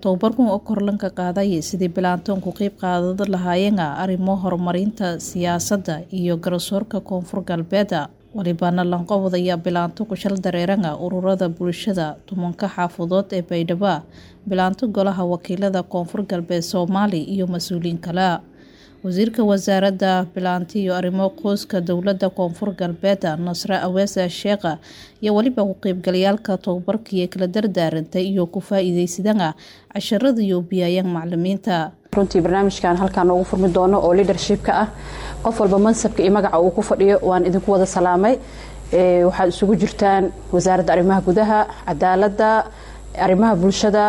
Tababarkan oo kor lanka qaadaya sidii bilaantoon ku qayb qaadan lahaayeen arrimo horumarinta siyaasadda iyo garsoorka koonfur galbeeda walibana lanqowdaya bilaanto ku shal dareeranga ururada bulshada tumanka xaafadood ee baydhabo bilaanto golaha wakiilada koonfur galbeed soomaali iyo mas-uuliyiin kale wasiirka wasaaradda bilaanti iyo arrimo qoyska dowladda koonfur galbeed nasre aweesa sheekha iyo weliba ku qaybgalayaalka tababarkii kala dardaarantay iyo ku faa-iideysadana casharada iyo biyayaan macalimiinta runtii barnaamijkan halkaan noogu furmi doono oo leadershipka ah qof walba mansabka iyo magaca uu ku fadhiyo waan idinku wada salaamay waxaad isugu jirtaan wasaaradda arrimaha gudaha cadaaladda arrimaha bulshada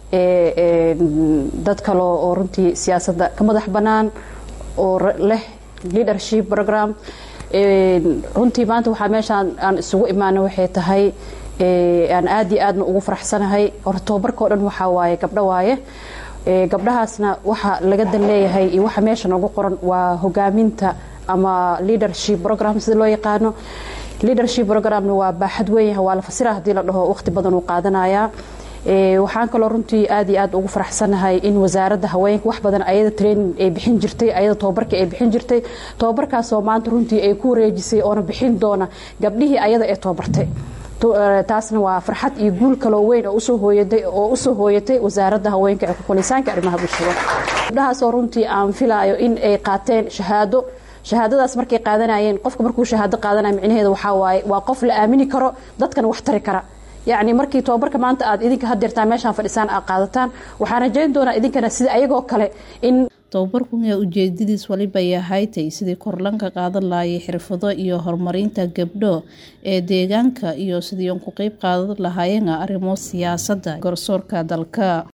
dad kale oo runtii siyaasadda ka madax bannaan oo leh leadership program runtii maanta waxaa meeshaan aan isugu imaana waxay tahay aan aad iyo aadna ugu faraxsanahay hor tababarka o dhan waxaa waaye gabdho waaye gabdhahaasna waxa laga dan leeyahay iyo waxa meesha noogu qoran waa hogaaminta ama leadership program sida loo yaqaano leadership programna waa baaxad weyn waa la fasira haddii la dhaho waqti badan uu qaadanayaa waxaan kaloo runtii aad iyo aad ugu faraxsanahay in wasaaradda haweenka wax badan ayada training ay bixin jirtay ayada tababarka ay bixin jirtay tababarkaasoo maanta runtii ay ku wareejisay oona bixin doona gabdhihii ayada ee tababartay taasna waa farxad iyo guul kaloo weyn oo usoo hooyatay wasaaradda haweenka ee kukulisaanka arrimaha bulshada gabdhahaasoo runtii aan filaayo in ay qaateen shahaado shahaadadaas markay qaadanayeen qofka markuu shahaado qaadanaya micnaheeda waxaa waaye waa qof la aamini karo dadkana wax tari kara yacni markii tababarka maanta aad idinka hadeertaan meeshaan fadhisaan aad qaadataan waxaan rajayn doonaa idinkana sida ayagoo kale in tababarkun ee ujeedadiis waliba yahaytay sidii korlanka qaadan lahaayay xirfado iyo horumarinta gabdho ee deegaanka iyo sidii ku qeyb qaadan lahaayeen arrimo siyaasadda garsoorka dalka